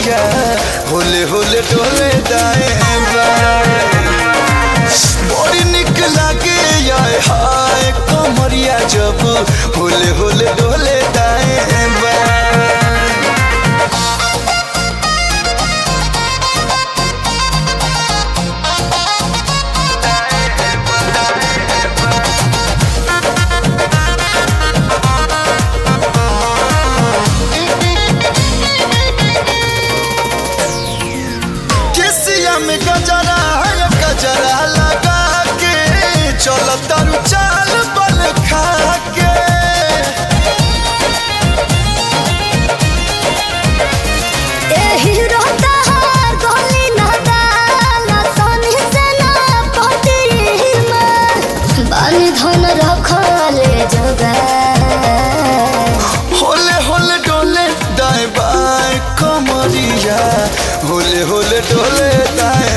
कमरिया होले होले डोले दाएं बाएं बड़ी निक लागे आए हाय कमरिया जब होले होले डोले दाएं बाएं केसिया में गजरा है गजरा लगा के चलो तारू चाल बल खा के ए हीरो तहार गोली ना दाना सोनी से ना पटी में बानी धन रखले जगह होले होले डोले दाएं बाएं कमरिया होले होले डोले दाएं